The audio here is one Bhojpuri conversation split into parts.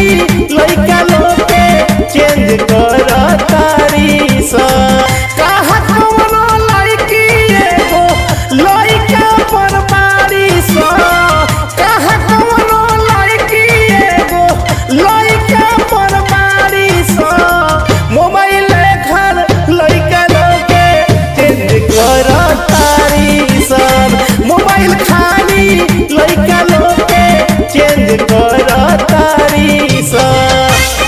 लइका लोग के चेंज कर तारी सा कहा कौनो लड़की एगो लइका पर बारी सा कहा कौनो लड़की एगो लइका पर बारी सा मोबाइल घर लइका लोग के चेंज कर तारी सन मोबाइल खाली लइका लोग के चेंज कर तारी सन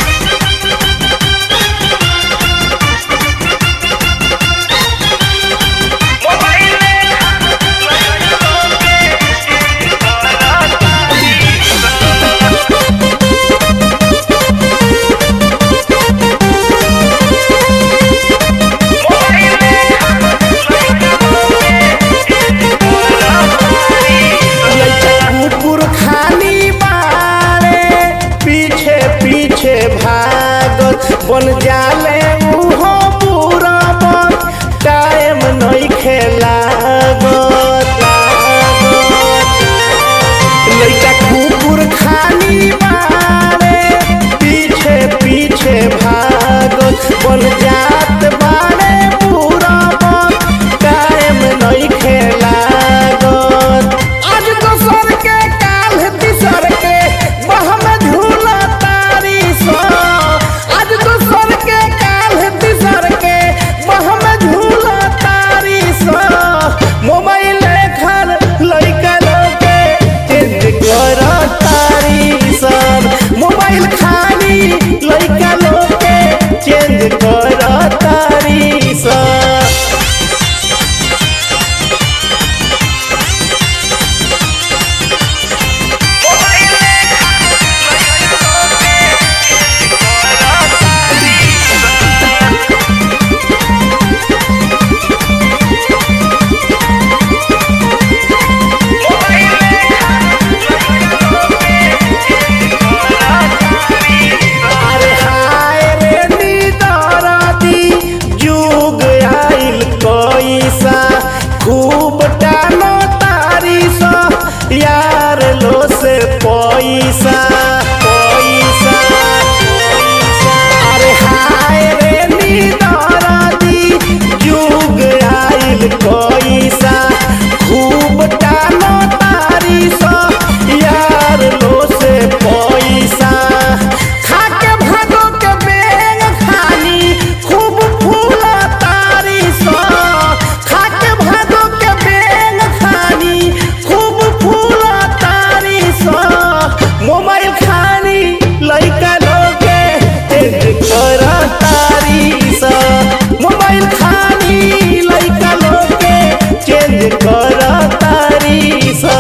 कुकुर खाली बारे पीछे पीछे भागत बन जाले उहो पूरा टाइम नहीं खेलागत लइका कुकुर खाली बारे पीछे पीछे भागत बन जात बारे पूरा टाइम नहीं खेलागत आज दोसर के काल तीसर के बहम झूला तारी सो आज दोसर के काल तीसर के बहम झूला तारी सो मोबाइल घर लइका लोग के चेंज कर तारी सन मोबाइल खाली लइका लोग के चेंज कर तारी सन अरे हाय रे निदरदी जुग आइल कैसा खूब टानो तारी सा यार लो से पैसा पैसा अरे हाय रे निदरदी जुग आइल कैसा खूब टानो तारी सा यार लो से पैसा खाके भागो के बेंग खानी खूब फूला तारी सा खाके भागो के बेंग खानी खूब फूला तारी सा मोबाइल खानी लइका लोग के चेंज कर तारी सा मोबाइल खानी लइका लोग के चेंज कर तारी सा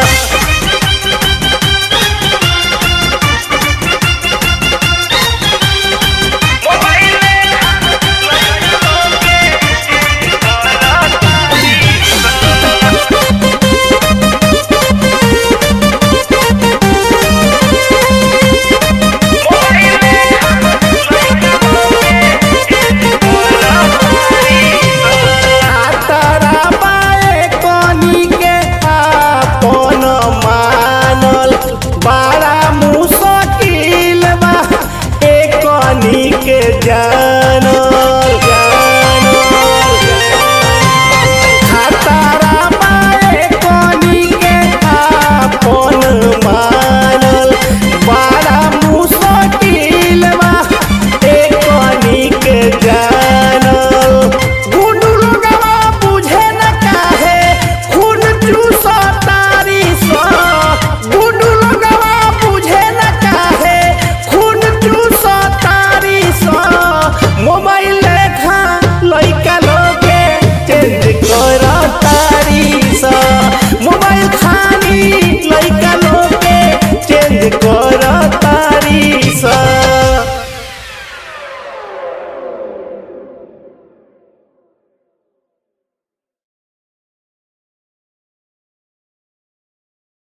तारा बाए कनी के आपन मानल बड़ा मुश्किल बा ए कनी के जानल जानल तारा बाए कनी के आपन मानल बड़ा मुश्किल बा ए कनी के जानल गुडू लोगवा बुझे न काहे खून चूसा तारी सा गुडू लोगवा बुझे न काहे खून चूसा तारी सा मोबाइल लेखा लइका लोगे चेंज कर तारी सा मोबाइल खाली लइका लोगे चेंज कर तारी सा